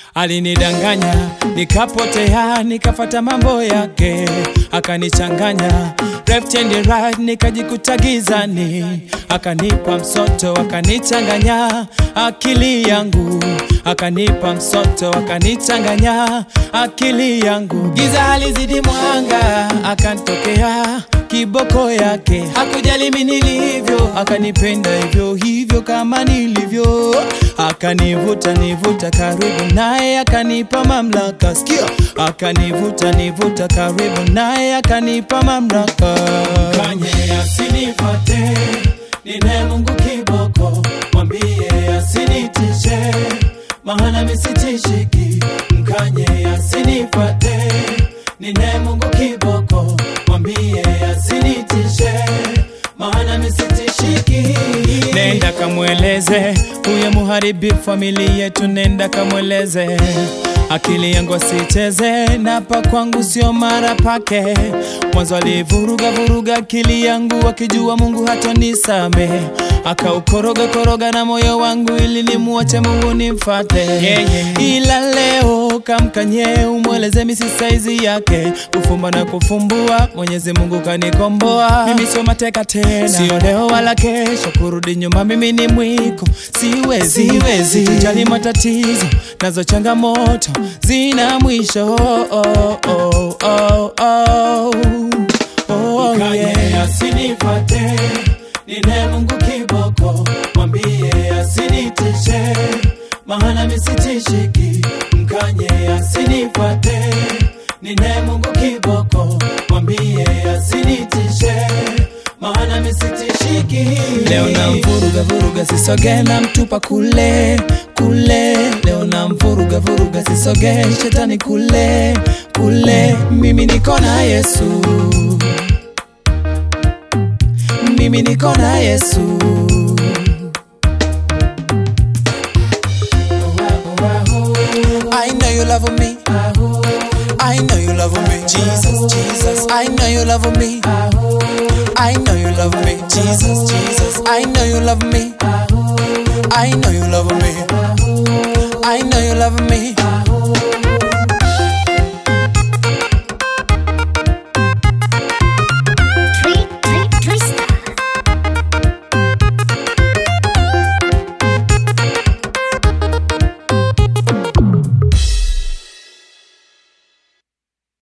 Alinidanganya nikapotea, nikafata mambo yake, akanichanganya left and right, nikajikuta gizani, akanipa msoto, akanichanganya akili yangu, akanipa msoto, akanichanganya akili yangu. Giza halizidi mwanga, akantokea kiboko yake, hakujali mimi nilivyo, akanipenda hivyo hivyo kama nilivyo, akanivuta nivuta karibu naye, akanipa mamlaka. Sikia, akanivuta nivuta karibu naye, akanipa mamlaka. Kanye asinifate, nine Mungu kiboko, mwambie asinitishe, maana misitishiki. Mkanye asinifate, nine Mungu kiboko, mwambie asinitishe, maana misitishiki. Nenda kamweleze huyo muharibi familia yetu, nenda kamweleze akili yangu asicheze na pa kwangu sio mara pake. Mwanzo alivuruga vuruga akili yangu akijua Mungu hata nisame, akaukoroga koroga na moyo wangu ili nimuache Mungu nimfate. Yeah, yeah. Ila leo kamkanye umweleze misi saizi yake, kufumba na kufumbua, Mwenyezi Mungu kanikomboa. Mimi sio mateka tena, sio leo wala kesho, kurudi nyuma mimi ni mwiko, siwezi siwezi kujali matatizo nazo changamoto zina mwisho oh, oh, oh, oh, oh. Oh, yeah. asinifate nine Mungu kiboko, mwambie asinitishe, maana misitishiki. Mkanye asinifate nine Mungu kiboko, mwambie asinitishe, maana misitishiki. Leo na mvuruga vuruga, sisoge na mtupa kule kule. Leo na mvuruga vuruga, sisoge shetani kule kule. Mimi niko na Yesu mimi niko na Yesu. I know you love me. I know you love me. Jesus, Jesus. I know you love me. I know you love me. Jesus, Jesus. I know you love me. I know you love me. I know you love me.